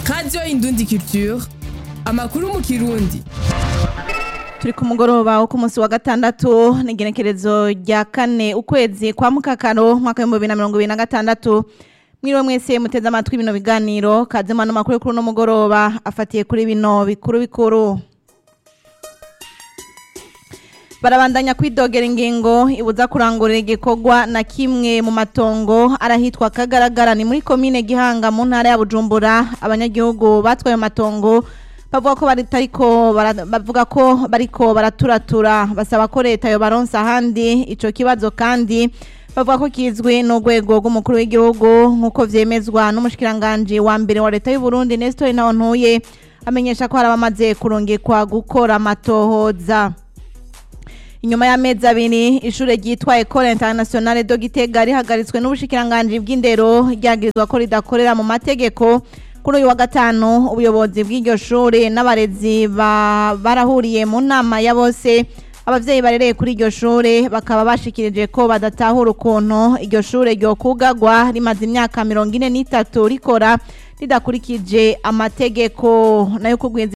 radiyo indundi culture amakuru mu kirundi turi ku mugoroba wo ku munsi wa gatandatu n'igenekerezo rya kane ukwezi kwa mukakaro mwaka w'ibihumbi bibiri na mirongo ibiri na gatandatu mwiriwe mwese muteze amatwi bino biganiro kazima n'amakuru kuri uno mugoroba afatiye kuri bino bikuru bikuru barabandanya kwidogera ingingo ibuza kurangurira igikorwa na kimwe mu matongo arahitwa kagaragara ni muri komine gihanga mu ntara ya bujumbura abanyagihugu batwaye amatongo bavuga ko baritariko bavuga ko bariko baraturatura basaba ko leta yo baronsa ahandi ico kibazo kandi bavuga ko kizwi n'urwego rw'umukuru w'igihugu nk'uko vyemezwa n'umushikiranganji wa mbere wa leta y'u Burundi Nestor Ntawontuye amenyesha ko hari abamaze kurungikwa gukora amatohoza inyuma y'amezi abiri ishure ryitwa Ecole Internationale de Gitega rihagaritswe n'ubushikiranganji bw'indero ryagirizwa ko ridakorera mu mategeko kuri uyu wa gatanu ubuyobozi bw'iryo shure n'abarezi barahuriye mu nama ya bose abavyeyi barereye kuri iryo shure bakaba bashikirije ko badatahura ukuntu iryo shure ryokugagwa rimaze imyaka mirongo ine n'itatu rikora ridakurikije amategeko nayo kugwiza